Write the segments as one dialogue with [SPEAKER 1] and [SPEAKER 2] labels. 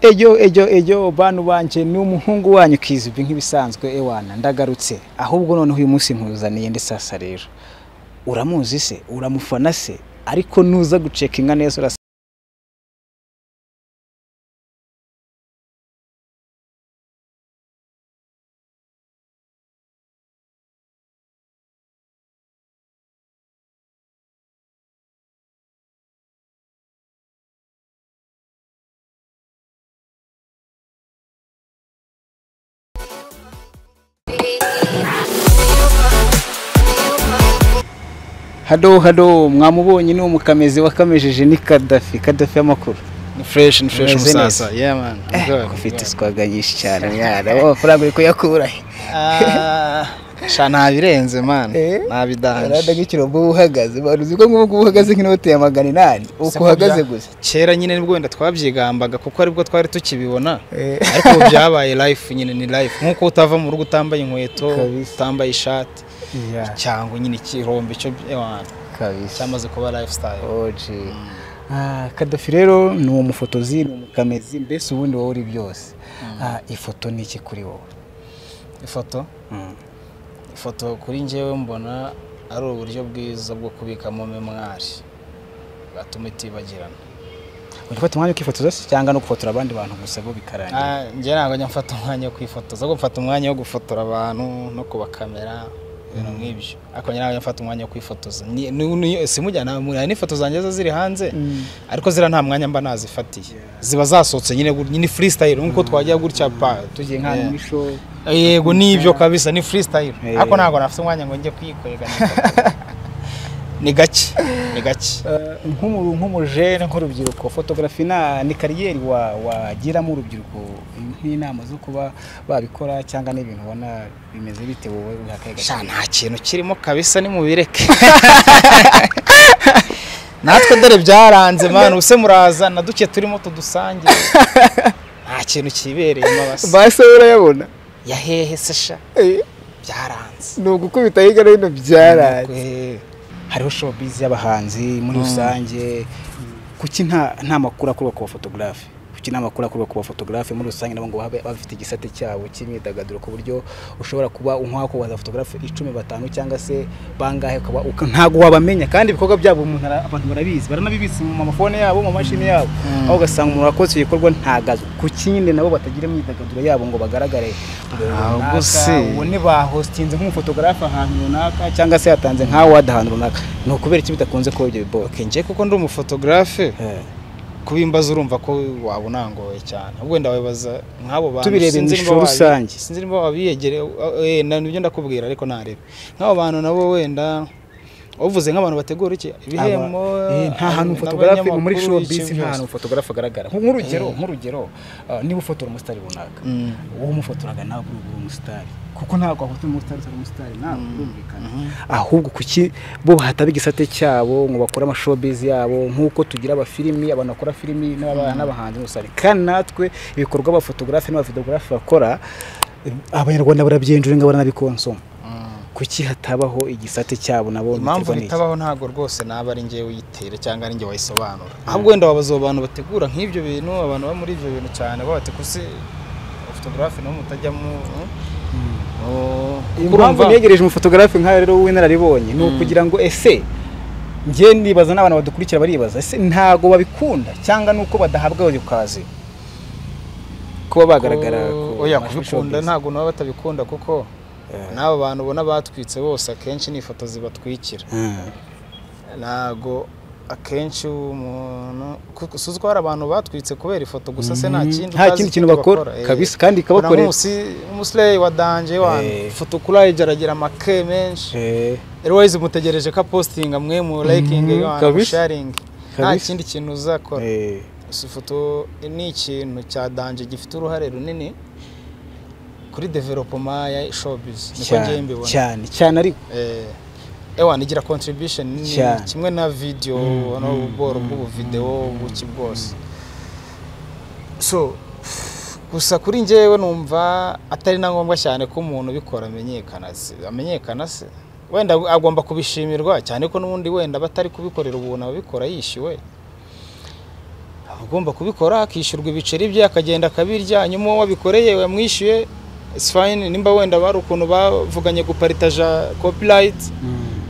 [SPEAKER 1] ejo ejo ejo bantu banje ni umuhungu wanyu kizwi nk'ibisanzwe ewana ndagarutse ahubwo noneho uyu munsi mpuzaniye ndi sasa rero uramuzi se uramufana se ariko nuza guceka inka neza urasa hado hado mwamubonye ni umukamezi wakamejeje ni kadafi kadafi y'amakuru
[SPEAKER 2] ni fresh ni fresh
[SPEAKER 1] Ameze
[SPEAKER 2] musasa
[SPEAKER 1] neza.
[SPEAKER 2] yeah man I'm
[SPEAKER 1] Eh,
[SPEAKER 2] good, I'm
[SPEAKER 1] ufite
[SPEAKER 2] good.
[SPEAKER 1] iswaga nyinshi cyane mwana amafaranga uri kuyakura he
[SPEAKER 2] Ah, sha ntabirenze man
[SPEAKER 1] Eh? arada
[SPEAKER 2] ntabidanje
[SPEAKER 1] nk'ikirombo uba uhagaze bari uzi ko nk'ubu ngubu uhagaze nk'inote ya magana inani uko uhagaze gusa
[SPEAKER 2] kera nyine nibwo wenda twabyigambaga kuko aribwo twari tukibibona
[SPEAKER 1] Eh.
[SPEAKER 2] ariko ubu byabaye life nyine ni life nk'uko utava mu rugo utambaye inkweto
[SPEAKER 1] Kabisa.
[SPEAKER 2] utambaye ishati
[SPEAKER 1] Yeah,
[SPEAKER 2] cyangwa nyine ikirombe cyo ewana,
[SPEAKER 1] kabisa
[SPEAKER 2] cyamaze kuba lifestyle
[SPEAKER 1] oji Ah, kadafi rero ni umufotozi ni umukamezi mbese ubundi wowe uri byose Ah, ifoto ni iki kuri wowe
[SPEAKER 2] ifoto
[SPEAKER 1] Mm.
[SPEAKER 2] ifoto kuri njyewe mbona ari uburyo bwiza bwo kubikamo memwari bwatuma itibagirana
[SPEAKER 1] uri gufata umwanya ukifotoza se cyangwa no gufotora abandi bantu gusa bo bikarangira
[SPEAKER 2] Ah, njye ntabwo njya mfata umwanya wo kwifotoza ahubwo mfata umwanya wo gufotora abantu no kubakamera ibintu nk'ibyo ariko njye ntabwo njya mfata umwanya wo kwifotoza Ni- ni- ni- simujyana muri hari n'ifoto zanjye zo ziri hanze ariko zira nta mwanya mba nazifatiye ziba zasohotse nyine gu- nyine freestyle nk'uko twajya gutya pa tugiye nk'ahantu muri
[SPEAKER 1] show
[SPEAKER 2] yego nibyo kabisa ni freestyle
[SPEAKER 1] Eh.
[SPEAKER 2] ariko ntabwo nafite umwanya ngo njye kwikwega ni gake ni gake
[SPEAKER 1] nk'umu- nk'umujene nk'urubyiruko fotografi na ni kariyeri wa- wagiramo urubyiruko nk'inama zo kuba babikora cyangwa n'ibintu ubona bimeze bite wowe wiha akahe gaciro?
[SPEAKER 2] sha nta kintu kirimo kabisa ni mubireke natwe dore byaranze mani ubuse muraza na duke turimo tudusange nta kintu kibereyemo basa
[SPEAKER 1] base urayabona
[SPEAKER 2] yahehe se sha
[SPEAKER 1] Eh,
[SPEAKER 2] byaranze
[SPEAKER 1] ni ugukubita hirya no hino byaraye
[SPEAKER 2] Eh,
[SPEAKER 1] hariho showbiz y'abahanzi muri rusange kuki nta nta makuru akorwa ku bafotogarafe kuki nta makuru akorwa ku bafotogarafe muri rusange nabo ngo babe bafite igisate cyabo cy'imyidagaduro ku buryo ushobora kuba unkwaho kubaza fotogarafe icumi batanu cyangwa se bangahe ukaba uka- ntabwo wabamenya kandi ibikorwa byabo umuntu ara- abantu barabizi baranabibitse mu mafone yabo mu mashini yabo aho ugasanga umuntu wakoze icyo gikorwa ntagazo kuki nyine nabo batagira imyidagaduro yabo ngo bagaragare
[SPEAKER 2] Ahubwo se.
[SPEAKER 1] ubone bahostinze nk'umufotogarafe ahantu runaka cyangwa se yatanze nka wadi ahantu runaka ni ukubera iki bidakunze kuba ibyo bibo
[SPEAKER 2] okay, njye kuko ndi umufotogarafe kubimbaza urumva ko waba unangoye cyane ahubwo wenda wabibaza nk'abo bantu
[SPEAKER 1] Tubirebeye mu
[SPEAKER 2] sinzi niba
[SPEAKER 1] ishusho
[SPEAKER 2] wabi-
[SPEAKER 1] rusange.
[SPEAKER 2] sinzi niba wabiyegereye eh, na- nibyo ndakubwira ariko ntarebe nk'abo bantu nabo wenda uvuze nk'abantu bategura iki ibihembo
[SPEAKER 1] nta hantu fotogarafe ni muri showbiz nta hantu fotogarafe agaragara Nk- nk'urugero
[SPEAKER 2] Eh.
[SPEAKER 1] nk'urugero ah, niba ufotora umusitari runaka
[SPEAKER 2] Mm.
[SPEAKER 1] uwo umufotoraga ntabwo uri uwo musitari kuko ntabwo wafotora umusitari utari umusitari ntabwo birumvikana ahubwo kuki bo hataba igisate cyabo ngo bakore amashobiz yabo nk'uko tugira abafilimi abantu bakora filimi n'aba- n'abahanzi muri rusange kandi natwe ibikorwa abafotogarafe n'abafotogarafe bakora eh, abanyarwanda barabyinjura ngo baranabikonsoma kuki hatabaho igisate cyabo nabo
[SPEAKER 2] impamvu
[SPEAKER 1] biterwa n'iki?
[SPEAKER 2] ritabaho ntabwo rwose naba ari njyewe uyitera cyangwa ari njye wayisobanura ahubwo wenda wabaza abo bantu bategura nk'ibyo bintu abantu baba muri ibyo bintu cyane baba bati kuse fotogarafe niho mutajyamo eh? Oh, kuko
[SPEAKER 1] impamvu
[SPEAKER 2] urumva-
[SPEAKER 1] negereje umufotogarafe nk'ayo rero w'inararibonye ni ukugira ngo ese njye nibaza n'abantu badukurikira baribaza ese ntago babikunda cyangwa nuko badahabwa ayo kazi kuba bagaragara
[SPEAKER 2] Ko-
[SPEAKER 1] ku
[SPEAKER 2] oya
[SPEAKER 1] mashusho
[SPEAKER 2] kubikunda
[SPEAKER 1] showbiz.
[SPEAKER 2] ntabwo nabo batabikunda kuko
[SPEAKER 1] Eh.
[SPEAKER 2] n'abo bantu ubona batwitse bose akenshi ni ifoto zibatwikira
[SPEAKER 1] Mm.
[SPEAKER 2] ntabwo akenshi umuntu kuko uzi ko hari abantu batwitse kubera ifoto gusa se nta
[SPEAKER 1] Mhm.
[SPEAKER 2] kindi
[SPEAKER 1] nta kindi kintu bakora kabisa kandi
[SPEAKER 2] kabakore
[SPEAKER 1] ikabakorera
[SPEAKER 2] umusireyi wa danje wanyu
[SPEAKER 1] Eh.
[SPEAKER 2] ifoto kuraje aragira make menshi
[SPEAKER 1] Eh,
[SPEAKER 2] rwose mutegereje ko apostinga mwe mu layikingi
[SPEAKER 1] Mhm,
[SPEAKER 2] wanyu
[SPEAKER 1] kabisa.
[SPEAKER 2] sharingi nta
[SPEAKER 1] Kabisa.
[SPEAKER 2] kindi kintu uzakora
[SPEAKER 1] eh,
[SPEAKER 2] Gusa ifoto ni ikintu cya danje gifite uruhare runini kuri developoma ya showbiz niko njyewe
[SPEAKER 1] cyane
[SPEAKER 2] mbibona
[SPEAKER 1] cyane cyane ariko
[SPEAKER 2] Eh, ewana igira contribution nini
[SPEAKER 1] Cyane.
[SPEAKER 2] kimwe na video no ubworo bw'ubuvideo buki bwose so gusa kuri njyewe numva atari na ngombwa cyane ko umuntu ubikora amenyekana se amenyekana se wenda agomba kubishimirwa cyane ko n'ubundi wenda batari kubikorera ubuntu ababikora yishyuwe ugomba kubikora akishyurwa ibiceri bye akagenda akabirya hanyuma uwo wabikoreye wamwishyuye isi fayini nimba wenda bari ukuntu bavuganye guparitaja kopurayiti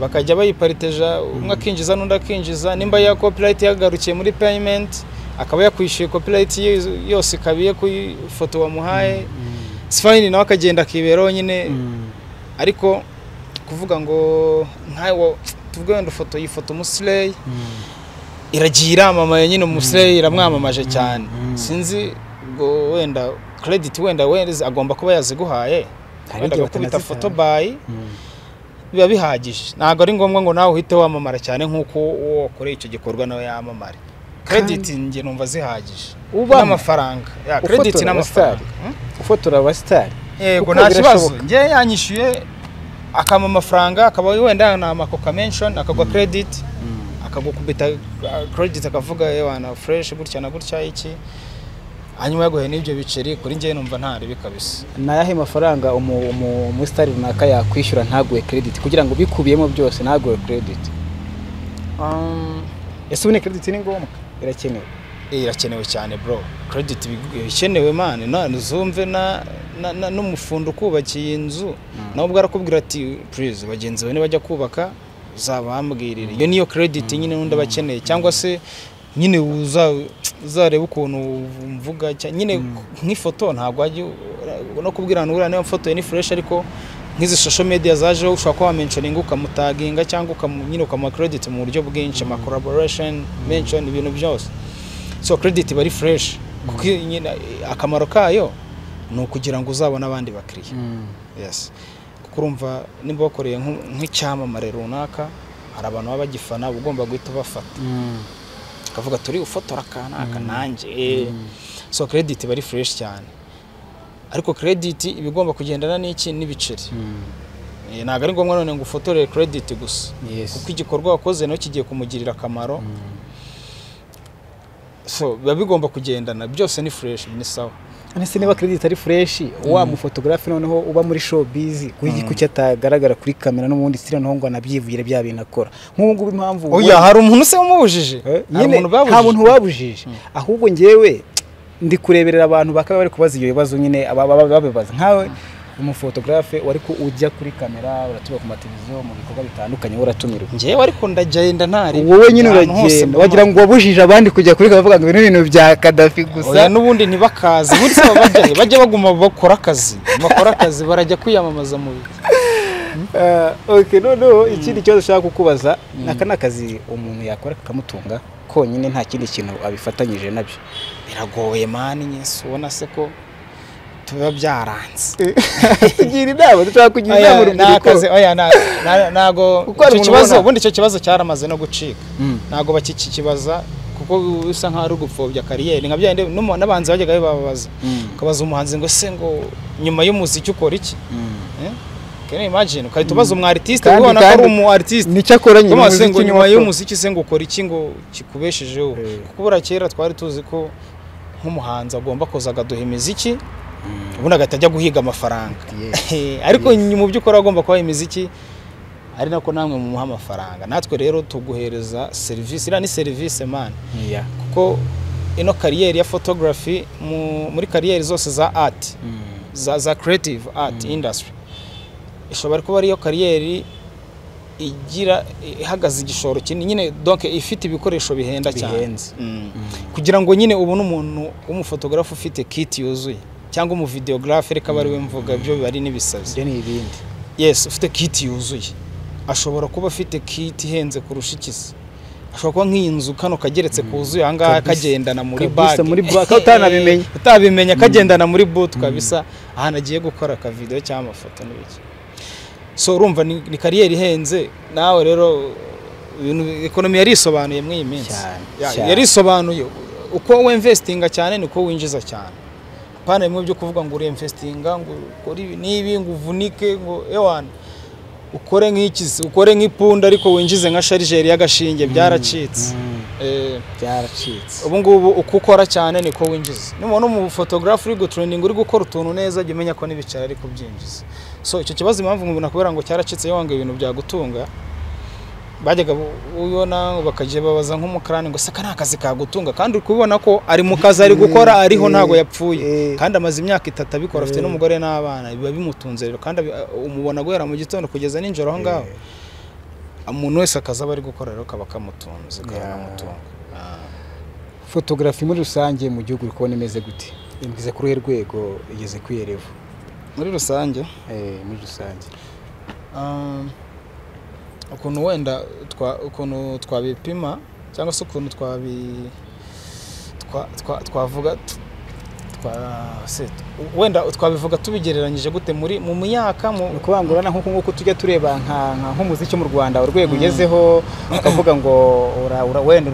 [SPEAKER 2] bakajya bayipariteja umwe akinjiza n'undi akinjiza nimba ya kopurayiti yagarukiye muri payimenti akaba yakwishyuye kopurayiti yose ikaba iyo ku ifoto wamuhaye isi fayini nawe akagenda akiberaho nyine ariko kuvuga ngo nkawe tuvuge wenda ufoto yifota umusireyi iragiye iramamaye nyine umusireyi iramwamamaje cyane sinzi ngo wenda credit wenda wenda agomba kuba yaziguhaye wenda bakubita foto bayi biba bihagije ntabwo ari ngombwa ngo nawe uhite wamamara cyane nk'uko uwo wakoreye icyo gikorwa nawe yamamare credit njye numva zihagije n'amafaranga credit n'amafaranga
[SPEAKER 1] ufotora abasitari
[SPEAKER 2] yego nta kibazo njye yanyishyuye akama amafaranga akaba wenda na amakoka menshoni akagwa credit akagukubita credit akavuga yewe na fresh gutya na gutya iki hanyuma yaguhe n'ibyo biceri kuri njye numva nta ribi kabisa
[SPEAKER 1] ni ayahe mafaranga umusitari runaka yakwishyura ntaguhe credit kugira ngo bikubiyemo byose ntaguhe credit ese ubu ni credit ni ngombwa irakenewe
[SPEAKER 2] irakenewe cyane bro credit bikenewe mani ntuzumve n'umufundo ukubakiye inzu nawe ubwo arakubwira ati purize bagenzi bawe nibajya kubaka uzabambwirire iyo niyo credit nyine n'undi aba akeneye cyangwa se nyine uzareba ukuntu mvuga nyine nk'ifoto ntabwo wajya no kubwira uriya niyo foto ni fureshi ariko nk'izi social media zajeho ushobora kuba wamenshoninga ukamutaginga cyangwa nyine ukamuha credit mu buryo bwinshi ama collaboration mention ibintu byose so credit iba ari fresh kuko akamaro kayo ni ukugira ngo uzabone abandi bakiriya kuko urumva nimba wakoreye nk'icyamamare runaka hari abantu baba bagifana uba ugomba guhita ubafata ukavuga turi ufotora kanaka nanjye so credit iba ari fresh cyane ariko credit iba igomba kugendana n'iki n'ibiceri ntabwo ari ngombwa none ngo ufotore credit gusa kuko igikorwa wakoze nacyo kigiye kumugirira akamaro so biba bigomba kugendana byose ni fresh ni sawa
[SPEAKER 1] ese niba credit ari fresh wa mufotogarafe noneho uba muri showbiz kuki atagaragara kuri kamera no mundi style noneho ngo anabyivugire bya bintu akora nk'ubu ngubu impamvu
[SPEAKER 2] oya hari umuntu se wamubujije
[SPEAKER 1] nyine nta muntu babujije ahubwo ngewe ndi kureberera abantu bakaba bari kubaza ibyo bibazo nyine babibaza nkawe umufotogarafe wari ko ujya kuri kamera uratuba ku mateleviziyo mu bikorwa bitandukanye uratumirwa
[SPEAKER 2] ngewe ariko ndagenda ntari
[SPEAKER 1] wowe nyine uragenda wagira ngo wabujije abandi kujya kuri kamera ngo ibi ni ibintu bya kadafi gusa
[SPEAKER 2] oya n'ubundi ntibakaze ubundi se bajya bajya baguma bakora akazi bakora akazi barajya kwiyamamaza mu bihe
[SPEAKER 1] oke noneho ikindi kibazo ushaka kukubaza aka ni akazi umuntu yakora kakamutunga konyine nta kindi kintu abifatanyije nabyo
[SPEAKER 2] biragoye mani nyesi ubona se ko biba byaranze
[SPEAKER 1] tugira inama dushobora kugira inama urubyiruko
[SPEAKER 2] ntabwo icyo kibazo ubundi icyo kibazo cyaramaze no gucika ntabwo bakikikibaza kuko bisa nkaho ari ugupfobya kariyeri nka byandi n'abanzi bajyaga bibabaza ukabaza umuhanzi ngo se ngo nyuma y'umuziki ukora iki kene imagine ukahita ubaza umu artiste ubona ko ari umu artiste
[SPEAKER 1] nicyo akora nyuma
[SPEAKER 2] ngo nyuma y'umuziki se ngo ukora iki ngo kikubeshejeho kuko bura kera twari tuzi ko nk'umuhanzi agomba kuza akaduha imiziki ubundi agahita ajya guhiga amafaranga ariko mu by'ukuri agomba kubaha imiziki ari nako namwe mumuha amafaranga natwe rero tuguhereza serivisi iriya ni serivisi mani kuko ino kariyeri ya fotogarafi muri kariyeri zose za ati za keretive ati indasitiri ishobora kuba ariyo kariyeri igira ihagaze igishoro kinini nyine donke ifite ibikoresho bihenda cyane kugira ngo nyine ubone umuntu w'umufotogarafu ufite kiti yuzuye cyangwa umuvideogarafe reka bari we mvuga byo biba ari n'ibisazi
[SPEAKER 1] ibyo ni ibindi
[SPEAKER 2] yesi ufite kiti yuzuye ashobora kuba afite kiti ihenze kurusha ikizi ashobora kuba nk'iyi nzu kano kageretse kuzuye aha ngaha kagendana muri bage
[SPEAKER 1] utanabimenya
[SPEAKER 2] utabimenya kagendana muri butu kabisa ahantu agiye gukora akavideyo cyangwa amafoto n'ibiki so urumva ni kariyeri ihenze nawe rero ekonomi yarisobanuye muri iyi minsi yarisobanuye uko wemvesitinga cyane niko winjiza cyane pana bimwe byo kuvuga ngo uremvesitinga ngo ukore ibi n'ibi ngo uvunike ngo ewana ukore nk'ikizi ukore nk'ipunda ariko winjize nka sharijeri y'agashinge byaracitse
[SPEAKER 1] byaracitse
[SPEAKER 2] ubu ngubu uko ukora cyane niko winjiza nubona umufotogarafu uri gutureninga uri gukora utuntu neza jya umenya ko n'ibiceri ari kubyinjiza so icyo kibazo impamvu umuntu akubwira ngo cyaracitse iyo wanga ibintu byagutunga bajyaga ubona bakajya babaza nk'umukarani ngo seka nta kazi kagutunga kandi uri kubibona ko ari mu kazi ari gukora ariho ntabwo yapfuye kandi amaze imyaka itatu abikora afite n'umugore n'abana biba bimutunze rero kandi umubona guhera mu gitondo kugeza nijoro aho ngaho umuntu wese akazi aba ari gukora rero kaba kamutunze kanamutunga
[SPEAKER 1] fotogarafi muri rusange mu gihugu uri kubona imeze gute imeze kuri uruhe rwego igeze ku iherevo
[SPEAKER 2] muri rusange
[SPEAKER 1] muri rusange
[SPEAKER 2] ukuntu wenda ukuntu twabipima cyangwa se ukuntu twabi twavuga wenda twabivuga tubigereranyije gute muri mu myaka
[SPEAKER 1] mu kubangurana nk'uko nguko tujya tureba nk'umuziki mu rwanda urwego ugezeho ukavuga ngo wenda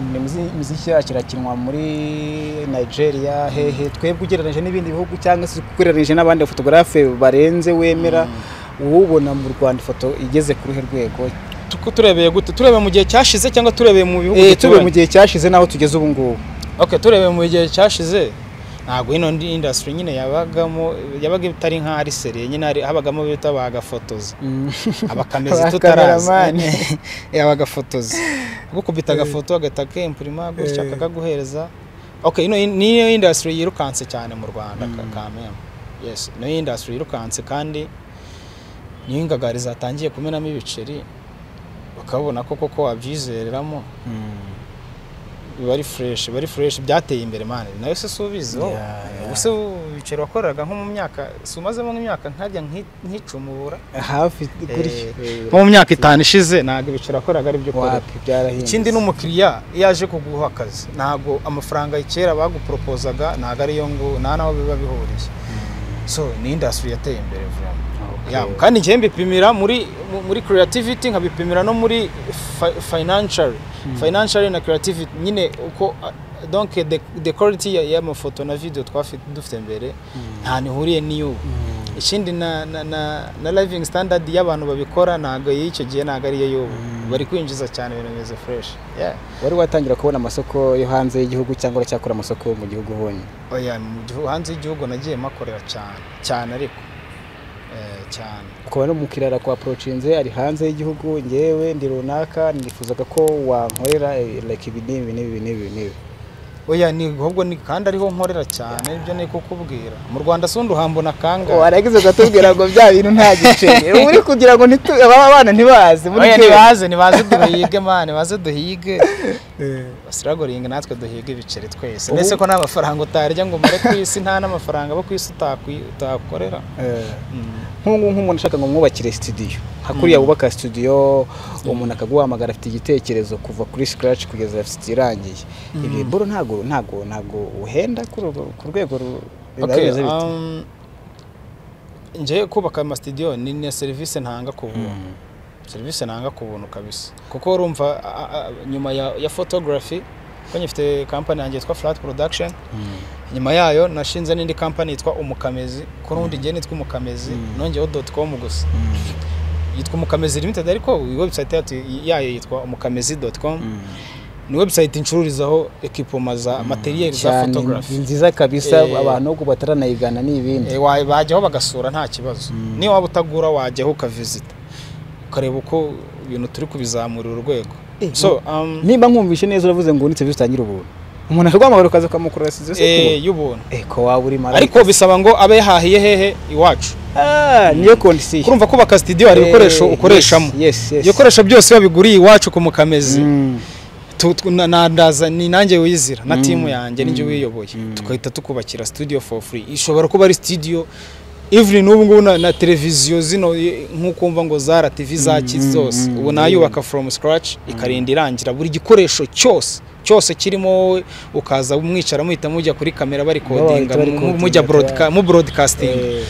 [SPEAKER 1] imiziki yacu irakinwa muri nigeria hehe twebwe ugereranyije n'ibindi bihugu cyangwa se ugereranyije n'abandi bafotogarafe barenze wemera uwubona mu rwanda ifoto igeze ku ruhe rwego
[SPEAKER 2] turebeye gute turebeye mu gihe cyashize cyangwa turebeye mu bihugu
[SPEAKER 1] turebeye mu gihe cyashize n'aho tugeze ubu ngubu
[SPEAKER 2] turebeye mu gihe cyashize ntabwo ino indasitiri nyine yabagamo yabaga itari nka seriye nyine habagamo bita bagafotoza abakamezi tutarazi yabagafotoza gukubita agafoto agahita akempurima gutya akakaguhereza oke niyo indasitiri yirukanse cyane mu rwanda kamembe yesi niyo indasitiri yirukanse kandi niyo ingagari zatangiye kumenamo ibiceri bakabona ko koko wabyizereramo biba ari fureshi biba ari fureshi byateye imbere mani nayo se si ubizi ubuse ibiceri wakoreraga nko mu myaka si umazemo nk'imyaka nkajya nk'icumubura
[SPEAKER 1] hafi
[SPEAKER 2] nko mu myaka itanu ishize ntabwo ibiceri wakoraga ari byo ukora ikindi n'umukiriya iyo aje kuguha akazi ntabwo amafaranga kera baguporopozaga ntabwo ariyo ngo nta n'aho biba bihuriye so ni indasitiri yateye imbere vuba kandi njyewe mbipimira muri creativity nkabipimira no muri financial financial na creativity nyine uko donc the quality y'amafoto na video dufite mbere nta nihuriye n'iyo ikindi na living standard y'abantu babikora ntabwo y'icyo gihe ntabwo ariyo y'ubu bari kwinjiza cyane ibintu bimeze fresh
[SPEAKER 1] wari watangira kubona amasoko yo hanze y'igihugu cyangwa uracyakora amasoko mu gihugu ubonye
[SPEAKER 2] hanze y'igihugu nagiye makorera cyane cyane ariko cyane
[SPEAKER 1] ukaba n'umukiriya arakwaporociyinze ari hanze y'igihugu ngewe ndi runaka nifuzaga ko wankorera like ibi n'ibi n'ibi n'ibi n'ibi
[SPEAKER 2] oya ni ahubwo ni kandi ariho nkorera cyane ibyo ni kukubwira mu rwanda si undi uhambona kangahe
[SPEAKER 1] waragize ukatubwira ngo bya bintu nta giceri uri kugira ngo aba bana ntibaze
[SPEAKER 2] oya ntibaze ntibaze duhige mani baze duhige siragoringa natwe duhiga ibiceri twese ndetse ko nta mafaranga utarya ngo umare ku isi nta n'amafaranga abo ku isi utakorera
[SPEAKER 1] nk'ubu nk'umuntu ashaka ngo mwubakire studio hakuriya wubaka studio umuntu akaguhamagara afite igitekerezo kuva kuri scratch kugeza afite irangiye ibyo mboro ntago ntago ntago uhenda ku rwego
[SPEAKER 2] njye kubaka ama studio ni na serivisi ntanga ku buntu serivisi ntanga ku buntu kabisa kuko urumva nyuma ya photography ko nyifite kampani yanjye yitwa flat production nyuma yayo nashinze n'indi kampani yitwa umukamezi ko n'ubundi ngewe nitwa umukamezi nongeyeho doti komu gusa yitwa umukamezi limited ariko webusayiti yayo yitwa umukamezi doti komu ni webusayiti ncururizaho ekipoma za materiyeri za fotogarafi
[SPEAKER 1] nziza kabisa abantu ubwo bataranayigana ni ibindi
[SPEAKER 2] bajyaho bagasura nta kibazo niyo waba utagura wajyaho ukavisita ukareba uko ibintu turi kubizamurira urwego
[SPEAKER 1] nimba nkumvishe neza uravuze ngo unitse bitangire ubuntu umuntu akaguhamagara ukaza ukamukorera
[SPEAKER 2] serivisi y'ubuntu
[SPEAKER 1] eko waba uri
[SPEAKER 2] marayika ariko bisaba ngo abe yahahiye hehe iwacu
[SPEAKER 1] niyo kondisiyo
[SPEAKER 2] kurumva kubaka sitidiyo hari ibikoresho ukoreshamo ibikoresho byose babiguriye iwacu ku mukamezi ni nanjye wizira na timu yanjye n'injye wiyoboye tugahita tukubakira studio for free ishobora kuba ari studio even n'ubu ngubu na televiziyo zino nk'uko mva ngo za tv za zose ubu nayubaka from scratch ikarinda irangira buri gikoresho cyose cyose kirimo wowe ukaza mwicara muhita mujya kuri kamera bari kodinga mujya mu burodikasitingi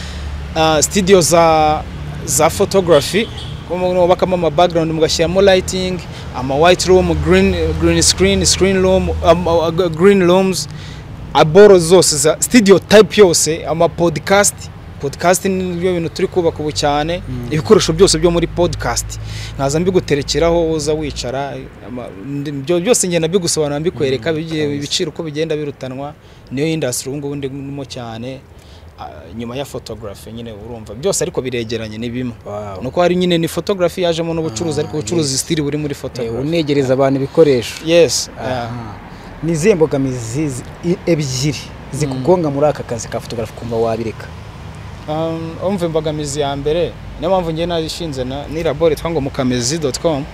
[SPEAKER 2] sitidiyo za fotogarafi mubakamo ama background mugashyiramo lighting ama white room green green screen screen room green rooms aboro zose za sitidiyo type yose ama podcast podcast ni byo bintu turi kubaka ubu cyane ibikoresho byose byo muri podcast nkaza mbiguterekeraho uza wicara byose ngenda bigusobanura mbikwereka ibiciro uko bigenda birutanwa niyo indasitiri ubu ngubu ndimo cyane ah, nyuma ya photography nyine urumva byose ariko biregeranye ni bimwe
[SPEAKER 1] Wow.
[SPEAKER 2] nuko hari nyine ni photography yajemo n'ubucuruzi ariko ubucuruzi stili buri muri
[SPEAKER 1] Eh,
[SPEAKER 2] photography
[SPEAKER 1] unegereza abantu ibikoresho
[SPEAKER 2] yes yeah.
[SPEAKER 1] Aha. ni izihe mbogamizi zi- i- ebyiri zikugonga muri aka kazi ka photography kumva wabireka
[SPEAKER 2] Um, umva imbogamizi ya mbere niyo mpamvu ngiye narishinze na ni labore yitwa ngo mukamezi doti komu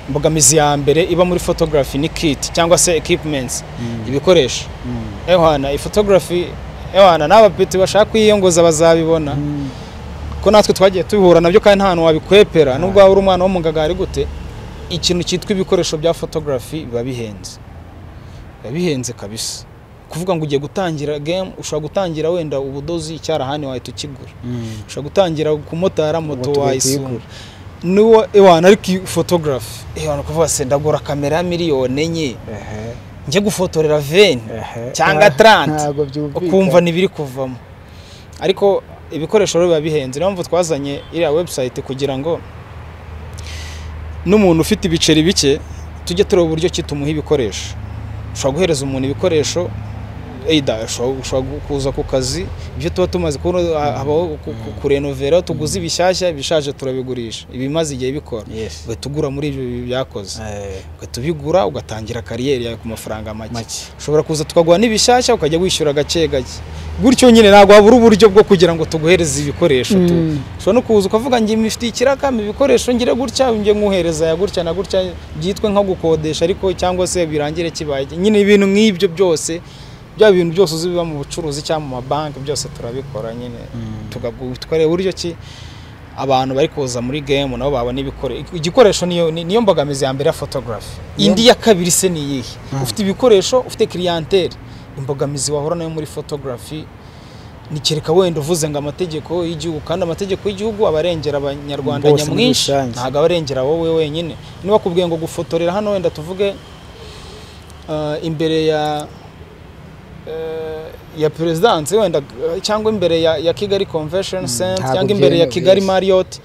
[SPEAKER 2] imbogamizi ya mbere iba muri photography ni kit cyangwa se equipments ibikoresho ehwana ifotogarafi ehwana n'aba peti bashaka kwiyongoza bazabibona ko natwe twagiye tubihura nabyo kandi nta hantu wabikwepera nubwo waba uri umwana wo mu ngagari gute ikintu cyitwa ibikoresho bya photography biba bihenze biba bihenze kabisa kuvuga ngo ugiye gutangira game ushobora gutangira wenda ubudozi icyarahani wahita ukigura ushobora gutangira kumotara moto
[SPEAKER 1] Moto ugahita
[SPEAKER 2] wayisura
[SPEAKER 1] uyigura.
[SPEAKER 2] niwo ewana ariko iyi photography ewana kuvuga se ndagura kamera ya miliyoni enye
[SPEAKER 1] Ehe,
[SPEAKER 2] njye gufotorera veni
[SPEAKER 1] ehe.
[SPEAKER 2] Cyangwa
[SPEAKER 1] Ah,
[SPEAKER 2] 30.
[SPEAKER 1] ntabwo byumvikana.
[SPEAKER 2] ukumva ntibiri kuvamo ariko ibikoresho rero biba bihenze niyo mpamvu twazanye iriya webusayiti kugira ngo n'umuntu ufite ibiceri bike tujye tureba uburyo ki tumuha ibikoresho ushobora guhereza umuntu ibikoresho eida ushobora gu- kuza ku kazi ibyo tuba tumaze kubona ha- habaho ku- ku- kurenovera tuguze ibishyashya ibishaje turabigurisha ibimaze igihe bikora
[SPEAKER 1] Yes.
[SPEAKER 2] ugahita ugura muri ibyo byakoze
[SPEAKER 1] Eh,
[SPEAKER 2] ugahita ubigura ugatangira kariyeri yawe ku mafaranga make
[SPEAKER 1] make
[SPEAKER 2] ushobora kuza tukagura n'ibishyashya ukajya wishyura gake gake gutyo nyine ntabwo wabura uburyo bwo kugira ngo tuguhereze ibikoresho tu
[SPEAKER 1] Mm.
[SPEAKER 2] ushobora no kuza ukavuga ngo imifite ikirakama ibikoresho ngire gutya njye nkuhereza ya gutya na gutya byitwe nko gukodesha ariko cyangwa se birangire kibaye nyine ibintu nk'ibyo byose bya bintu byose uzi biba mu bucuruzi cyangwa mu mabanki byose turabikora nyine tugagu- tukareba uburyo ki abantu bari kuza muri game nabo babona ibikoresho igikoresho niyo ni- niyo mbogamizi ya mbere ya photography indi ya kabiri se ni iyihe ufite ibikoresho ufite clientele imbogamizi wahura nayo muri photography nikereka wenda uvuze ngo amategeko y'igihugu kandi amategeko y'igihugu aba arengera abanyarwanda
[SPEAKER 1] Bose muri
[SPEAKER 2] nyamwinshi
[SPEAKER 1] rusange.
[SPEAKER 2] ntabwo aba arengera wowe wenyine niba bakubwiye ngo gufotorera hano wenda tuvuge ah, imbere ya eh, ya perezidansi wenda eh, cyangwa imbere ya, ya kigali convention center
[SPEAKER 1] ntabwo
[SPEAKER 2] cyangwa imbere ya
[SPEAKER 1] byemewe,
[SPEAKER 2] kigali
[SPEAKER 1] yes.
[SPEAKER 2] marriott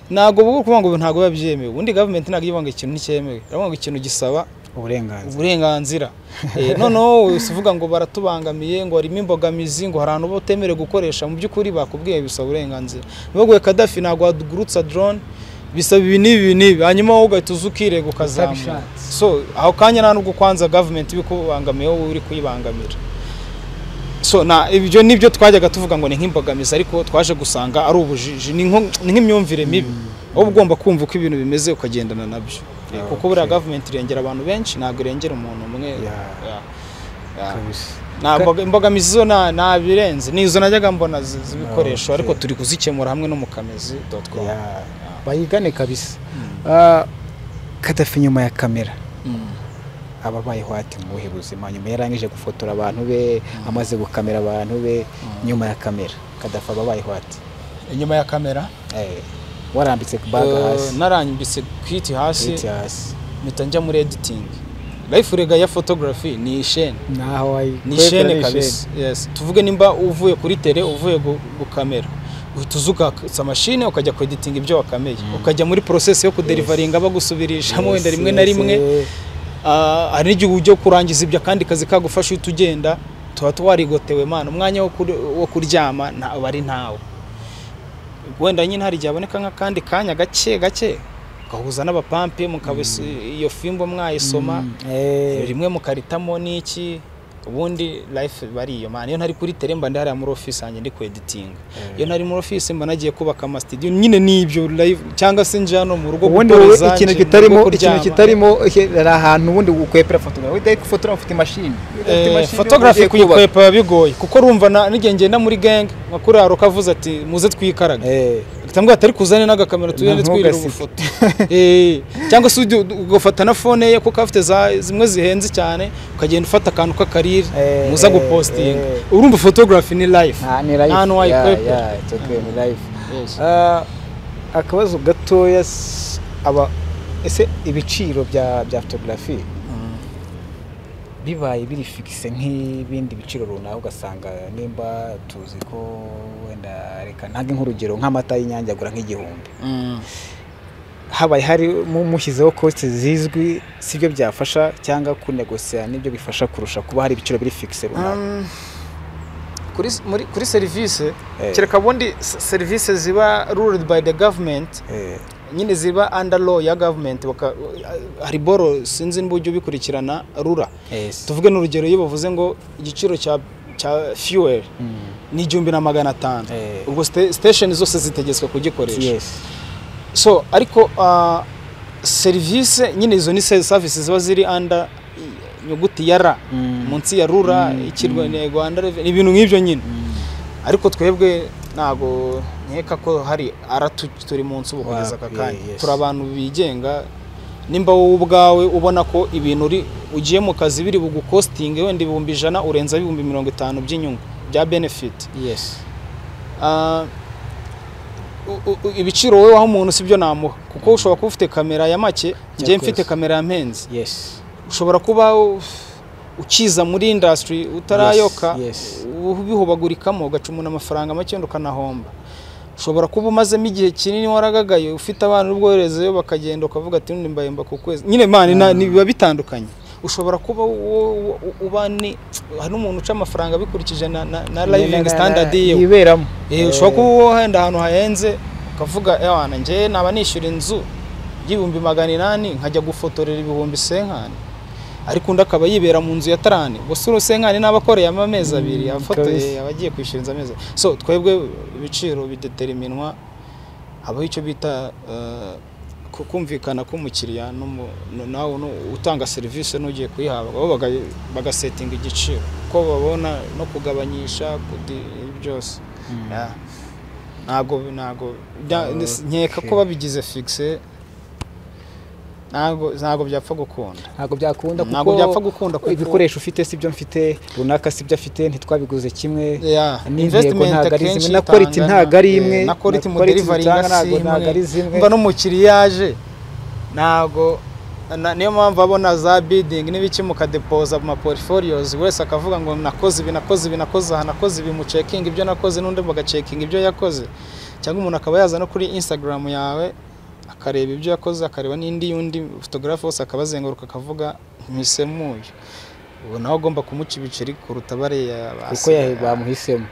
[SPEAKER 2] ntabwo ubu kuvuga ngo ntabwo biba byemewe ubundi gavumenti ntabwo ivuga ngo ikintu ntikemewe iravuga ngo ikintu gisaba
[SPEAKER 1] uburenganzira
[SPEAKER 2] uburenganzira Eh, noneho wese uvuga ngo baratubangamiye ngo harimo imbogamizi ngo hari ahantu batemerewe gukoresha mu by'ukuri bakubwiye bisaba uburenganzira nibaguye kadafi ntabwo wagurutsa drone bisaba ibi n'ibi ibi n'ibi hanyuma wowe ugahita uza ukirega ukazamura
[SPEAKER 1] Utabishatse.
[SPEAKER 2] so aho kanya nta nubwo kwanza gavumenti ibikubangamiye wowe uri kuyibangamira so na ibyo nibyo twajyaga tuvuga ngo ni nk'imbogamizi ariko twaje gusanga ari ubujiji ni nko- ni nk'imyumvire mibi wowe ugomba kumva uko ibintu bimeze ukagendana nabyo Eh, kuko
[SPEAKER 1] Okay.
[SPEAKER 2] buriya gavumenti irengera abantu benshi ntabwo irengera umuntu umwe
[SPEAKER 1] Yeah.
[SPEAKER 2] Yeah. Yeah.
[SPEAKER 1] kabisa
[SPEAKER 2] Nta mboga- imbogamizi zo nta- nta birenze ni izo najyaga mbona zi- z'ibikoresho
[SPEAKER 1] Okay.
[SPEAKER 2] ariko turi kuzikemura hamwe no mu kamezi doti komu
[SPEAKER 1] Yeah. bayigane kabisa Ah, kadafi nyuma ya kamera ababayeho ati mu buhe buzima nyuma yarangije gufotora abantu be amaze gukamera abantu be nyuma ya kamera kadafi ababayeho ati
[SPEAKER 2] inyuma ya kamera
[SPEAKER 1] Eh, warambitse ku baga
[SPEAKER 2] eh,
[SPEAKER 1] hasi
[SPEAKER 2] narambitse kiti hasi
[SPEAKER 1] Hiti hasi
[SPEAKER 2] mpita njya muri editingi rayifurega ya fotogarafi ni isheni
[SPEAKER 1] naho wayi
[SPEAKER 2] ni ishene kabisa yes tuvuge nimba uvuye kuri tele uvuye gu- gukamera uhita uza ukatsa mashine ukajya kweditinga ibyo wakameye ukajya muri process yo kuderivaringa bagusubirishamo wenda rimwe na rimwe Ah, hari n'igihe ujya kurangiza ibyo akandi kazi kagufasha uhita ugenda tuba twarigotewe mana umwanya wo kur- wo kuryama nta- aba ari ntawe wenda nyine hari igihe haboneka nk'akandi kanya gake gake ugahuza n'abapampe mukaba iyo fimbo mwayisoma rimwe mukaritamo n'iki ubundi life bari iyo mana iyo ntari kuri tele mba ndi hariya muri office yanjye ndi ku editing iyo ntari muri office mba nagiye kubaka ama studio nyine nibyo live cyangwa se nje hano mu rugo
[SPEAKER 1] ubundi
[SPEAKER 2] gukora
[SPEAKER 1] wowe
[SPEAKER 2] izanjye,
[SPEAKER 1] ikintu
[SPEAKER 2] mu
[SPEAKER 1] kitarimo
[SPEAKER 2] rugo
[SPEAKER 1] ikintu
[SPEAKER 2] kuryama.
[SPEAKER 1] kitarimo eh, hari ahantu ubundi ukwepera fotora wenda ariko fotora ufite imashini Ufite
[SPEAKER 2] Eh,
[SPEAKER 1] imashini,
[SPEAKER 2] photography
[SPEAKER 1] ugiye kubaka.
[SPEAKER 2] kuyikwepa biba bigoye kuko rumva na- n'igihe ngenda muri gang nka kuri haroka avuze ati muze twikaraga
[SPEAKER 1] Eh,
[SPEAKER 2] atambwira atari kuzane n'agakamera tugende
[SPEAKER 1] Nta
[SPEAKER 2] twirira
[SPEAKER 1] ntugaseke.
[SPEAKER 2] ubufoto Eh, cyangwa se ujya ugafata na fone ye kuko afite za- zimwe zihenze cyane ukagenda ufata akantu k'akarire
[SPEAKER 1] Eh,
[SPEAKER 2] muza
[SPEAKER 1] eh,
[SPEAKER 2] gupostinga
[SPEAKER 1] eh.
[SPEAKER 2] urumva photography ni life
[SPEAKER 1] nta- ni
[SPEAKER 2] nta hantu
[SPEAKER 1] life Yeah,
[SPEAKER 2] wayikwepera
[SPEAKER 1] yeah, it's okay, ni life
[SPEAKER 2] Yes.
[SPEAKER 1] Ah, akabazo gatoya s- aba ese ibiciro bya bya photography bibaye biri fikise nk'ibindi biciro runaka ugasanga nimba tuzi ko wenda reka ntange nk'urugero nk'amata y'inyange agura nk'igihumbi
[SPEAKER 2] Mm.
[SPEAKER 1] habaye hari mu- mushyizeho kosti zizwi sibyo byafasha cyangwa kunegosera nibyo bifasha kurusha kuba hari ibiciro biri fikise runaka
[SPEAKER 2] Um, kuri muri kuri serivisi
[SPEAKER 1] Eh.
[SPEAKER 2] kereka ubundi se- serivisi ziba ruled by the government
[SPEAKER 1] Eh,
[SPEAKER 2] nyine ziba under law ya government baka- hari boro sinzi n'uburyo ubikurikirana rura
[SPEAKER 1] yes.
[SPEAKER 2] tuvuge n'urugero iyo bavuze ngo igiciro cya cya fuel
[SPEAKER 1] Mm.
[SPEAKER 2] ni igihumbi na magana atanu
[SPEAKER 1] Eh.
[SPEAKER 2] ubwo site- station zose zitegetswe kugikoresha
[SPEAKER 1] Yes.
[SPEAKER 2] so ariko ah, serivisi nyine izo ni se- services ziba ziri under inyuguti ya ra
[SPEAKER 1] Mm.
[SPEAKER 2] munsi ya rura ikirwa ni rwanda Revenue, ni ibintu nk'ibyo nyine ariko twebwe ntabwo nkeka ko hari ara tu- turi munsi ubu kugeza aka
[SPEAKER 1] Wa-
[SPEAKER 2] kanya
[SPEAKER 1] yes.
[SPEAKER 2] turi abantu bigenga nimba wowe ubwawe ubona ko ibintu uri ugiye mu kazi biri bugukostinge wenda ibihumbi ijana urenza ibihumbi mirongo itanu by'inyungu bya benefit
[SPEAKER 1] Yes.
[SPEAKER 2] Ah, u- u- u- ibiciro wowe waha umuntu si byo namuha kuko ushobora kuba ufite kamera ya make njyewe mfite
[SPEAKER 1] course.
[SPEAKER 2] kamera ya mpenzi
[SPEAKER 1] Yes.
[SPEAKER 2] ushobora kuba u- ukiza muri industry utarayoka
[SPEAKER 1] yes.
[SPEAKER 2] ubihubagurikamo ugaca umuntu amafaranga make wenda ukanahomba ushobora kuba umazemo igihe kinini waragagaye ufite abana ubwoherezeyo bakagenda ukavuga ati "Nundi mbayemba ku kwezi nyine mani na- ni- biba bitandukanye ushobora kuba wo- wo- uba ni hari n'umuntu uca amafaranga abikurikije na, na, na living standard yiwe
[SPEAKER 1] yiberamo
[SPEAKER 2] Eh, ushobora kuba wenda ahantu hahenze ukavuga ewana njyewe naba nishyura inzu y'ibihumbi magana inani nkajya gufotorera ibihumbi senkani ariko undi akaba yibera mu nzu ya tarani gusa uru senkani n'aba akoreye amezi abiri afotoye
[SPEAKER 1] kabisa.
[SPEAKER 2] aba agiye kwishyura inzu amezi abiri. so twebwe ibiciro bideteriminwa habaho icyo bita eh, ku- kumvikana k'umukiriya n'umu- n- nawe nu- utanga serivisi n'ugiye kuyihabwa bo baga- bagasetinga igiciro uko babona no kugabanyisha kudi- byose Yeah. ntabwo ntabwo bya- nis- nkeka ko
[SPEAKER 1] Okay.
[SPEAKER 2] babigize fixe ntabwo ntabwo byapfa gukunda
[SPEAKER 1] ntabwo byakunda kuko
[SPEAKER 2] ntabwo byapfa gukunda kuko
[SPEAKER 1] ibikoresho ufite si byo mfite runaka si byo afite ntitwabiguze kimwe
[SPEAKER 2] Yeah,
[SPEAKER 1] n'intego
[SPEAKER 2] investment
[SPEAKER 1] ntabwo ari
[SPEAKER 2] akenshi
[SPEAKER 1] zimwe na quality
[SPEAKER 2] itangana,
[SPEAKER 1] ntabwo ari
[SPEAKER 2] eh,
[SPEAKER 1] imwe
[SPEAKER 2] na quality mu
[SPEAKER 1] quality
[SPEAKER 2] delivery
[SPEAKER 1] zitanga ntabwo-
[SPEAKER 2] si
[SPEAKER 1] ntabwo
[SPEAKER 2] imwe.
[SPEAKER 1] ari zimwe
[SPEAKER 2] mba n'umukiriya iyo aje ntabwo na- niyo mpamvu abona za bidingi n'ibiki mukadepoza mu maporiforiyozi buri wese akavuga ngo nakoze ibi nakoze ibi nakoze aha nakoze ibi mucekinga ibyo nakoze n'undi mugacekinga ibyo yakoze cyangwa umuntu akaba yaza no kuri instagram yawe akareba ibyo yakoze akareba n'indi y'undi fotogarafe wose akaba azenguruka akavuga ntisemuye ubu nawe agomba kumuca ibiceri kuruta bariya
[SPEAKER 1] kuko yahe bamuhisemo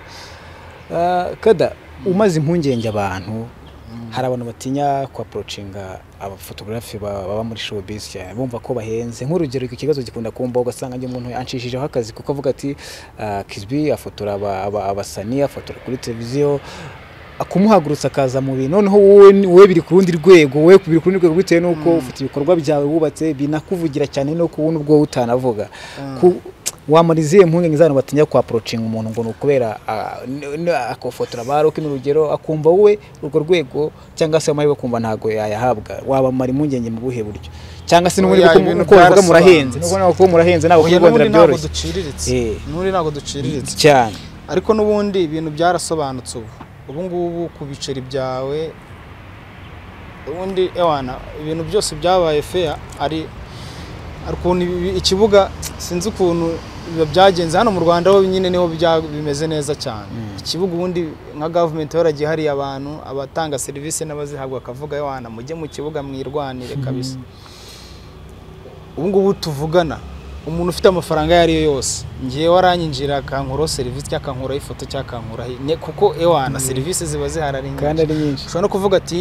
[SPEAKER 1] Ah, kada umaze impungenge abantu hari abantu batinya kwaporocinga abafotogarafi ba- baba muri showbiz cyane bumva ko bahenze nk'urugero iki kibazo gikunda kumbaho ugasanga njye umuntu yanshishijeho akazi kuko avuga ati ah, Kizby afotora aba- aba- abasanii afotora kuri televiziyo akumuhagurutsa akaza mu bintu noneho wowe ni- wowe biri ku rundi rwego wowe biri ku rundi rwego bitewe n'uko ufite ibikorwa byawe wubatse binakuvugira cyane no ku wundi ubwo utanavuga Ku- wamara izihe mpungenge z'abantu batinya kwaporocinga umuntu ngo ni ukubera ah, n- n- akafotora ba rock ni urugero akumva wowe urwo rwego cyangwa se amahirwe kumva ntabwo yayahabwa wabamara impungenge mu buhe buryo cyangwa se n'ubundi
[SPEAKER 2] Oya,
[SPEAKER 1] kuko
[SPEAKER 2] ibintu
[SPEAKER 1] uko bavuga murahenze
[SPEAKER 2] byarasobanutse.
[SPEAKER 1] nuko nawe kuba murahenze ntabwo
[SPEAKER 2] Oya, n'ubundi
[SPEAKER 1] kubibonera
[SPEAKER 2] ntabwo
[SPEAKER 1] byoroshye
[SPEAKER 2] duciriritse
[SPEAKER 1] Eh.
[SPEAKER 2] n'ubundi ntabwo duciriritse
[SPEAKER 1] cyane
[SPEAKER 2] ariko n'ubundi ibintu byarasobanutse ubu ubu ngubu ku biceri byawe ubundi ewana ibintu byose byabaye feya ari hari ukuntu ibi- ikibuga sinzi ukuntu biba byagenze hano mu rwanda ho nyine niho bya- bimeze neza cyane ikibuga ubundi nka gavumenti yaragiye hariye abantu abatanga serivisi n'abazihabwa akavuga ewana mujye mu kibuga mwirwanire kabisa ubu ngubu tuvugana umuntu ufite amafaranga ayo ari yo yose ngiye waranyinjira akankuraho serivisi cyangwa akankuraho ifoto cyangwa akankuraho ne- kuko ewana serivisi ziba zihari ari
[SPEAKER 1] kandi
[SPEAKER 2] nyinshi
[SPEAKER 1] ari nyinshi
[SPEAKER 2] ushobora no kuvuga ati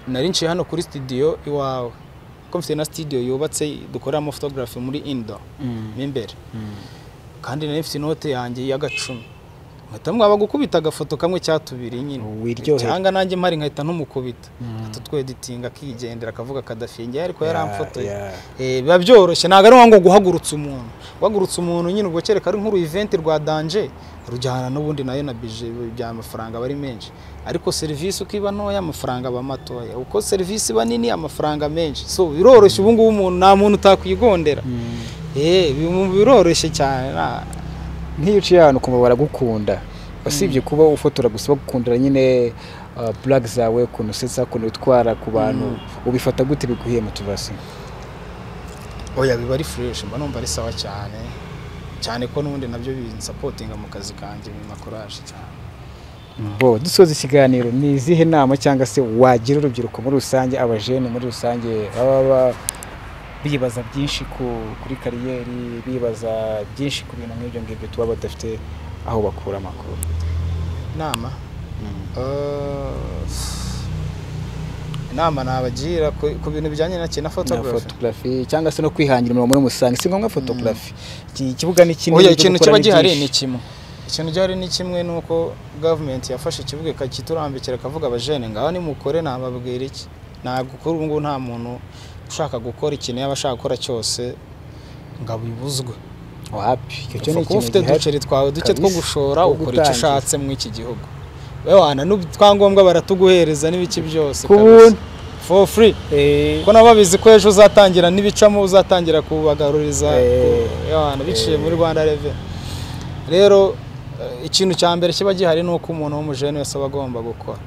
[SPEAKER 2] nari nciye hano kuri studio iwawe kuko mfite na studio yubatse dukoreramo photography muri indo mo imbere kandi nari mfite inote yanjye y'agacumi nkahita mwaba gukubita agafoto kamwe cya tubiri nyine
[SPEAKER 1] wiryohera
[SPEAKER 2] cyangwa nanjye mpari nkahita ntumukubita atutweditinga akigendera akavuga kadafingiye ariko yaramfotoye
[SPEAKER 1] Yeah, yeah.
[SPEAKER 2] Eh, biba byoroshye ntabwo ari ngombwa guhagurutsa umuntu guhagurutsa umuntu nyine ubwo kereka ari nk'uru event rwa danje rujyana n'ubundi nayo na bije bya amafaranga aba ari menshi ariko serivisi uko iba ntoya amafaranga aba matoya uko serivisi iba nini amafaranga menshi so biroroshye ubu ngubu umuntu nta muntu utakwigondera
[SPEAKER 1] Mm.
[SPEAKER 2] eh bi- biroroshye cyane nta-
[SPEAKER 1] nk'iyo uciye ahantu ukumva baragukunda usibye kuba ufotora gusa bagukundira nyine uh, black zawe ukuntu usetsa ukuntu utwara ku bantu ubifata gute biguhiye mu tuvasi
[SPEAKER 2] oya biba ari fresh mba numva ari sawa cyane cyane ko n'ubundi nabyo binsapotinga mu kazi kanjye binakoraje cyane
[SPEAKER 1] bo dusoza ikiganiro ni izihe nama cyangwa se wagira urubyiruko muri rusange abajene muri rusange baba ba- bibaza byinshi ku- kuri kariyeri bibaza byinshi ku bintu nk'ibyo ngibyo tuba badafite aho bakura amakuru
[SPEAKER 2] inama inama nabagira ku ku bintu bijyanye na kina
[SPEAKER 1] na
[SPEAKER 2] photography
[SPEAKER 1] photography cyangwa se no kwihangira umurimo muri rusange si ngombwa photography Iki kibuga ni kinini
[SPEAKER 2] oya
[SPEAKER 1] ibyo
[SPEAKER 2] ikintu
[SPEAKER 1] gukora
[SPEAKER 2] kiba
[SPEAKER 1] ni
[SPEAKER 2] gihari ni
[SPEAKER 1] byinshi.
[SPEAKER 2] kimwe ikintu gihari ni kimwe ni uko gavumenti yafashe ikibuga ikakiturambikira akavuga abajene ngaho nimukore nababwira iki ntabwo kuri ubu ngubu nta muntu ushaka gukora ikintu yaba ashaka gukora cyose ngo abibuzwe
[SPEAKER 1] wapi icyo cyo ni
[SPEAKER 2] kuba
[SPEAKER 1] ikintu
[SPEAKER 2] ufite
[SPEAKER 1] gihari
[SPEAKER 2] uduceri twawe duke two
[SPEAKER 1] kabisa,
[SPEAKER 2] gushora
[SPEAKER 1] two
[SPEAKER 2] ukora icyo
[SPEAKER 1] gutangira.
[SPEAKER 2] ushatse muri iki gihugu wewe wana n'utwangombwa baratuguhereza n'ibiki byose
[SPEAKER 1] Ku
[SPEAKER 2] kabisa.
[SPEAKER 1] buntu.
[SPEAKER 2] for free
[SPEAKER 1] Eh,
[SPEAKER 2] ko nabo babizi ko ejo uzatangira n'ibicamo uzatangira kubagaruriza
[SPEAKER 1] Eh,
[SPEAKER 2] ku- y'abantu biciye muri rwanda reve rero eh, ikintu cya mbere kiba gihari ni uko umuntu w'umujene wese aba agomba gukora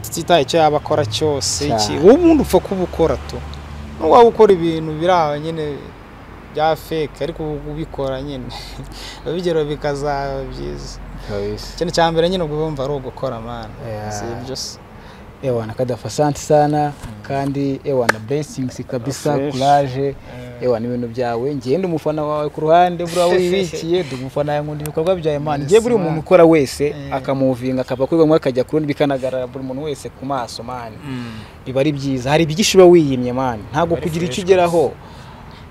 [SPEAKER 2] tutitaye icyo yaba akora cyose
[SPEAKER 1] Cyane.
[SPEAKER 2] iki- wowe ubundi upfa kuba ukora tu nubwo waba ukora ibintu biri aho nyine bya fake ariko uba ubikora nyine abigeraho bikazaba byiza
[SPEAKER 1] kabisa.
[SPEAKER 2] ikintu cya mbere nyine ubwo bumva ari ugukora mwana
[SPEAKER 1] Yeah.
[SPEAKER 2] si ibyo se
[SPEAKER 1] ewana kadafa asante sana kandi ewana blessings kabisa
[SPEAKER 2] Fresh.
[SPEAKER 1] courage ewana ibintu byawe ngende umufana wawe ku ruhande buriya wibikiye ndi umufana yawe nkunda ibikorwa bya imana
[SPEAKER 2] Yes,
[SPEAKER 1] igihe buri
[SPEAKER 2] man.
[SPEAKER 1] umuntu ukora wese
[SPEAKER 2] Eh.
[SPEAKER 1] akamuvinga akava kuri bamwe akajya ku rundi bikanagarara buri muntu wese ku maso mani biba ari byiza hari ibyigisho uba wiyimye mani ntabwo
[SPEAKER 2] Very
[SPEAKER 1] kugira
[SPEAKER 2] fresh,
[SPEAKER 1] icyo ugeraho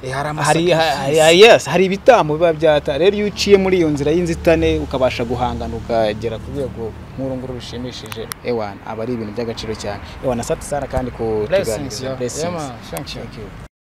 [SPEAKER 2] Eh, hari
[SPEAKER 1] hari
[SPEAKER 2] amasacrifice.
[SPEAKER 1] hari- hari- yes, hari ibitambo biba byata rero iyo uciye muri iyo nzira y'inzitane ukabasha guhangana ukagera ku rwego nk'uru nguru rushimishije ewana aba ari ibintu by'agaciro cyane ewana sati sana kandi ku
[SPEAKER 2] blessings
[SPEAKER 1] tuganiriza.
[SPEAKER 2] yeah.
[SPEAKER 1] Blessings.
[SPEAKER 2] yeah man thank you
[SPEAKER 1] Thank you.